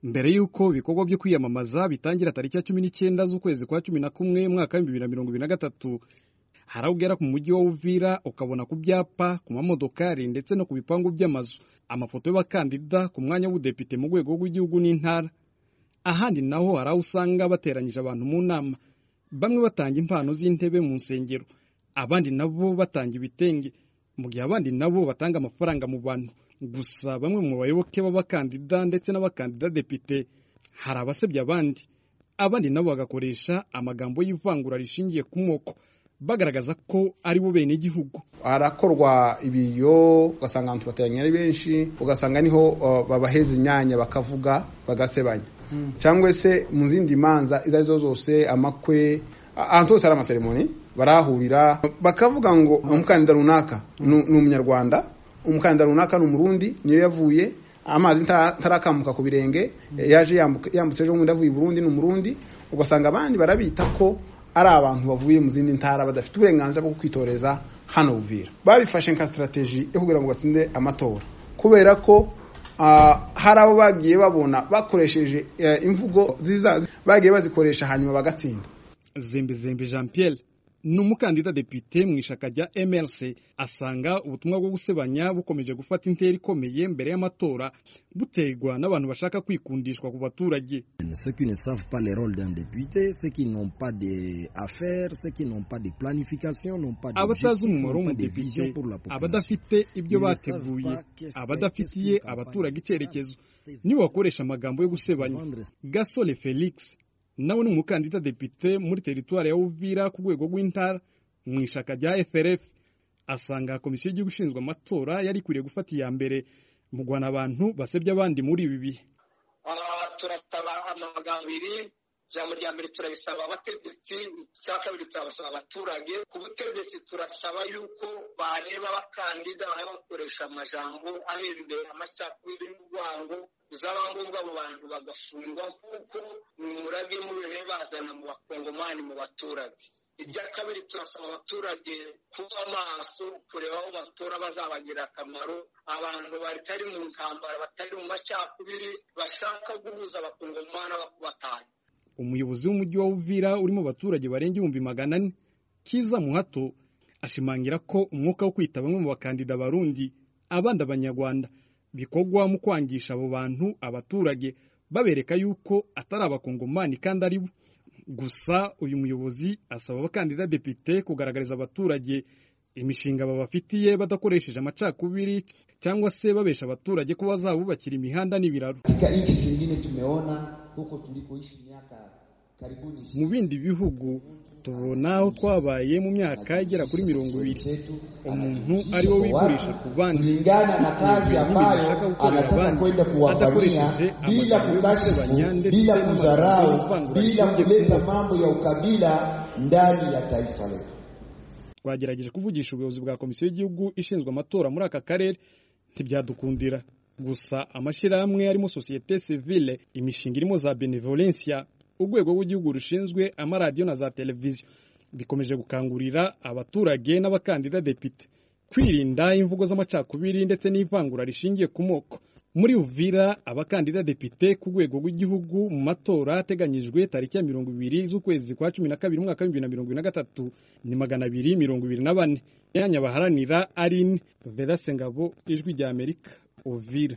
mbere y'uko ibikorwa byo kwiyamamaza bitangira tariki ya cumi n'icyenda z'ukwezi kwa cumi na kumwe umwaka w'ibihumbi bibiri na mirongo ibiri na gatatu hari aho ugera ku mujyi wa Uvira ukabona ku byapa ku mamodokari ndetse no ku bipangu by'amazu amafoto y'abakandida ku mwanya w'ubudepite mu rwego rw'igihugu n'intara ahandi naho hari aho usanga bateranyije abantu mu nama bamwe batanga impano z'intebe mu nsengero abandi nabo batanga ibitenge mu gihe abandi nabo batanga amafaranga mu bantu gusa bamwe mu bayoboke b'abakandida ndetse n'abakandida depite hari abasebya abandi abandi nabo bagakoresha amagambo y'ivangura rishingiye ku moko bagaragaza ko ari bo bene igihugu harakorwa ibiyo ugasanga abantu bateranye ari benshi ugasanga niho uh, babaheza imyanya bakavuga bagasebanya mm. cyangwa se mu zindi manza izo arizo zose amakwe ahantu hose hari amaseremoni barahurira bakavuga ngo umukandida runaka ni umunyarwanda umukandida runaka ni umurundi niyo yavuye amazi ntarakamuka ku birenge yaje yambutse ejo bundi avuye i burundi ni umurundi ugasanga abandi barabita ko ari abantu bavuye mu zindi ntara badafite uburenganzira bwo kwitoreza hano buvira babifashe nka sitarateji yo kugira ngo batsinde amatora kubera ko hari abo bagiye babona bakoresheje imvugo nziza bagiye bazikoresha hanyuma bagatsinda zembezembe jean Pierre ni umukandida depite mu ishyaka rya mrc asanga ubutumwa bwo gusebanya bukomeje gufata intera ikomeye mbere y'amatora buterwa n'abantu bashaka kwikundishwa ku baturage ceux qui ne savent pas le rôle d'un député ceux qui n'ont pas d'affaires ceux qui n'ont pas de planification n'ont pas abatazi umumaro w'umudepite abadafite ibyo bateguye abadafitiye abaturage icyerekezo nibo bakoresha amagambo yo gusebanya gasore felix nawe ni umukandida depite muri teritwari ya Uvira ku rwego rw'intara mu ishaka rya FRF asanga komisiyo y'igihugu ishinzwe amatora yari ikwiriye gufata iya mbere mu guhana abantu basebya abandi muri ibi bihe turasaba amagambo abiri ijambo rya mbere turabisaba abategetsi icya kabiri turabasaba abaturage ku butegetsi turasaba yuko bareba abakandida bakoresha amajambo arembera amacakubiri n'urwango zaba ngombwa abo bantu bagafungwa nk'uko umurage murebe bazana mu bakongomani mu baturage ibya kabiri turasaba abaturage kuba amaso kureba aho batora bazabagira akamaro abantu batari mu ntambara batari mu macakubiri bashaka guhuza abakongomani batanye umuyobozi w'umujyi wa Uvira urimo abaturage barenga ibihumbi magana ane kiza muhato ashimangira ko umwuka wo kwita bamwe mu bakandida barundi abandi abanyarwanda bikorwa mu kwangisha abo bantu abaturage babereka yuko atari abakongomani kandi ari bo gusa uyu muyobozi asaba abakandida depite kugaragariza abaturage imishinga babafitiye badakoresheje amacakubiri cyangwa se babesha abaturage ko bazabubakira imihanda n'ibiraro nchi zingine tumeona huko tulikoishi miaka karibuni mu bindi bihugu tubona aho twabaye mu myaka igera kuri mirongo ibiri umuntu ari we wigurisha ku bandi kulingana na kazi ambayo anataka kwenda kuwafanyia bila kukashifu bila kudharau bila kuleta mambo ya ukabila ndani ya taifa letu twagerageje kuvugisha ubuyobozi bwa komisiyo y'igihugu ishinzwe amatora muri aka karere ntibyadukundira gusa amashyirahamwe arimo sosiyete sivile imishinga irimo za benevolencia urwego rw'igihugu rushinzwe amaradiyo na za televiziyo bikomeje gukangurira abaturage n'abakandida depite kwirinda imvugo z'amacakubiri ndetse n'ivangura rishingiye ku moko muri uvira abakandida depite ku rwego rw'igihugu mu matora ateganyijwe tariki ya mirongo ibiri z'ukwezi kwa cumi na kabiri umwaka w'ibihumbi na mirongo ibiri na gatatu ni magana abiri mirongo ibiri na bane imyanya baharanira ari ine vedasengabo ijwi ry'amerika uvira